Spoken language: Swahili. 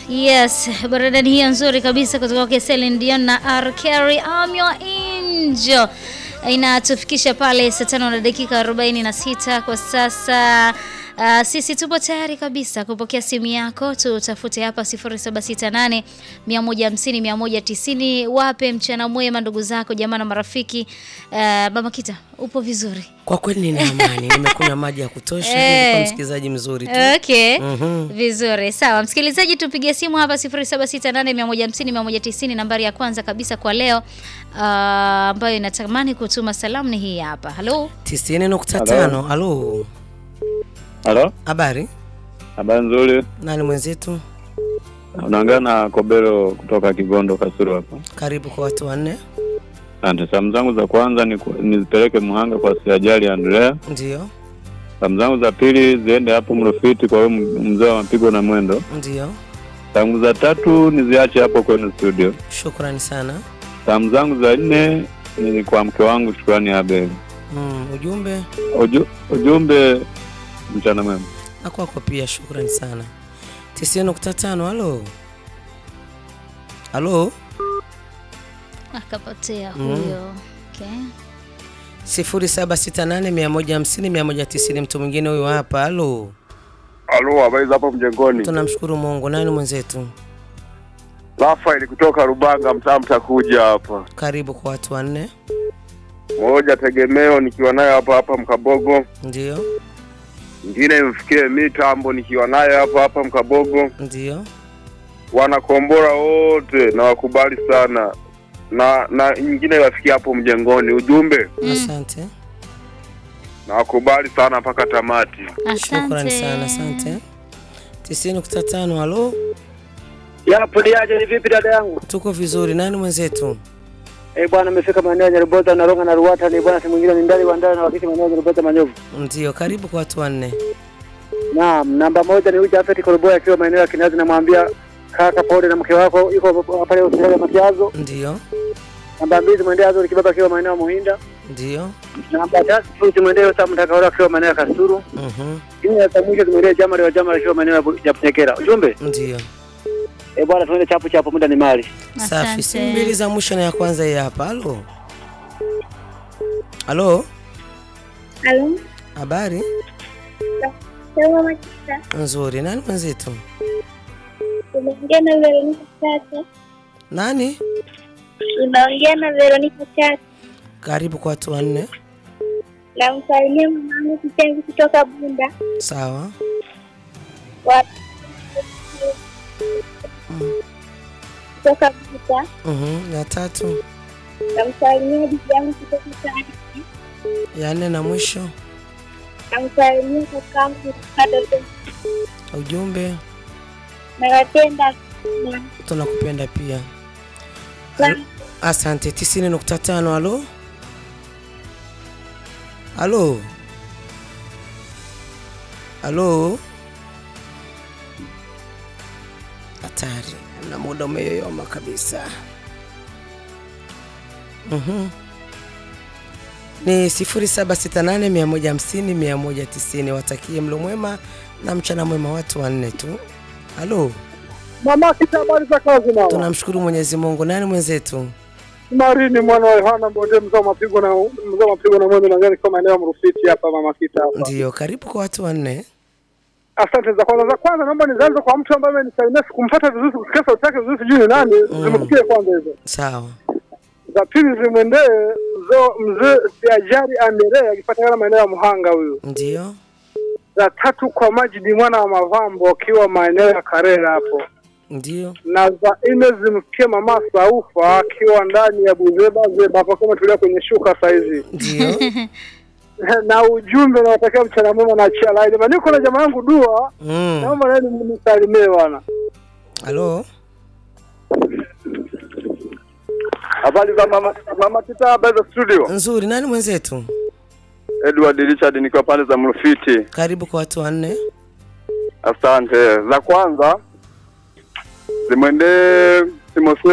Yes, burudani hiyo nzuri kabisa kutoka kwa Celine Dion na R Kelly I'm your angel inatufikisha pale saa tano na dakika 46 kwa sasa. Uh, sisi tupo tayari kabisa kupokea simu yako, tutafute hapa 0768 150 190. Wape mchana mwema ndugu zako, jamaa na marafiki. Uh, Mama Kita, upo vizuri? Kwa kweli nina amani, nimekunywa maji ya kutosha, Eh. nilikuwa msikilizaji mzuri tu. Okay. Mhm. Vizuri. Sawa. Msikilizaji tupigie simu hapa 0768150190 nambari ya kwanza kabisa kwa leo ah, ambayo inatamani kutuma salamu ni hii hapa. Halo. 90.5. Halo. Halo, Habari? habari nzuri. Nani mwenzetu? Unaongea na Kobelo kutoka Kigondo Kasuru hapa. Karibu kwa watu wanne. Asante. Salamu zangu za kwanza ni ku- nizipeleke Muhanga kwa Siajali Andrea. Ndio. Salamu zangu za pili ziende hapo Mrufiti kwa huyo m- mzee wa mapigo na mwendo. Ndio. Salamu za tatu niziache hapo kwenu studio. Shukrani sana. Salamu zangu za nne ni kwa mke wangu Shukrani Abel. Mm, ujumbe Uju, ujumbe mchana mwema. na kwako pia shukrani sana. 90.5. Halo. Halo. Akapotea Mm. huyo. Okay. 0768150190 mtu mwingine huyo hapa. Halo. Halo, habari za hapo mjengoni? Tunamshukuru Mungu. Nani mwenzetu? Rafael kutoka Rubanga, mtaa mtakuja hapa. Karibu kwa watu wanne. Moja tegemeo nikiwa nayo hapa hapa Mkabogo, Ndio. ingine mfikie mitambo nikiwa nayo hapa hapa Mkabogo. Ndio. Wanakombora wote na wakubali sana, na na nyingine wafikie hapo mjengoni. Ujumbe Asante. na wakubali sana mpaka tamati. Shukrani Asante. sana, asante. 90.5. Halo. Yapo diaje, ni vipi dada yangu? Tuko vizuri. Nani mwenzetu? Eh bwana, nimefika maeneo ya Nyarubota na Ronga na Ruwata, ni bwana, si mwingine ni ndani wa ndani na wakati maeneo ya Nyarubota Manyovu. Ndio, karibu kwa watu wanne. Naam, namba moja ni Uja Afeti Koroboya akiwa maeneo ya Kinazi, namwambia kaka pole na mke wako yuko pale hospitali ya Matiazo. Ndio, Namba mbili zimwendea Azori Kibaba akiwa maeneo ya Muhinda. ndio. Namba tatu zimwendea Sam Mtakaora akiwa maeneo ya Kasuru. Mhm. Nne ya mwisho zimwendea Jamari wa Jamari akiwa maeneo ya Bu- ya Bunyekera. Ujumbe Ndio. eh bwana, tuende chapu chapu, muda ni mali. Safi. Asante. Simu mbili za mwisho na ya kwanza hii hapa. Halo. Halo. Halo, Habari? sema Makita, Nzuri. Nani mwenzetu? unaongea na Veronica Chacha. Nani? Unaongea na Veronica Chacha. Karibu kwa watu wanne. Namsalimia mamangu Kitenzi kutoka Bunda. Sawa. Wa- kutoka Buta. Mhm. Ya tatu. Namsalimia bibi yangu kutoka Tani. Ya nne na mwisho. Namsalimia kakangu kutoka Dodoma. Ujumbe. Nawapenda sana. Tunakupenda pia. Sana. Asante. 90.5. Halo. Halo. Halo. Hatari, na muda umeyoyoma kabisa. Mhm. Ni 0768150190. Watakie mlo mwema na mchana mwema watu wanne tu. Halo. Mama Kita, habari za kazi mama? Tunamshukuru Mwenyezi Mungu. Nani mwenzetu? Marini mwana wa Yohana Mbonde, mzee wa mapigo na mzee wa mapigo na mwendo na ngani kwa maeneo ya Mrufiti hapa Mama Kita hapa. Ndio, karibu kwa watu wanne. Asante za kwanza. Za kwanza naomba nizaanze kwa mtu ambaye amenisalimia sikumpata vizuri, kusikia sauti yake vizuri, sijui ni nani. Zimesikia kwanza hizo. Sawa. Za pili zimwendee mzee mzee Siajari Andere akipatikana maeneo ya Muhanga huyu. Ndio. Za tatu kwa Majidi mwana wa Mavambo akiwa maeneo ya Karera hapo. Ndio. Na za nne zimfikie mama Saufa akiwa ndani ya Buzeba Zeba hapo kama tulia kwenye shuka saizi. Ndio. na ujumbe nawatakia mchana mwema na chia laini. Bana, niko na jamaa yangu Dua, Mm. naomba naye nimsalimie bwana. Halo. Habari za mama, mama Kita, habari za studio. Nzuri. Nani mwenzetu? Edward Richard nikiwa pande za Mrufiti. Karibu kwa watu wanne. Asante. Za kwanza zimwendee Timotheo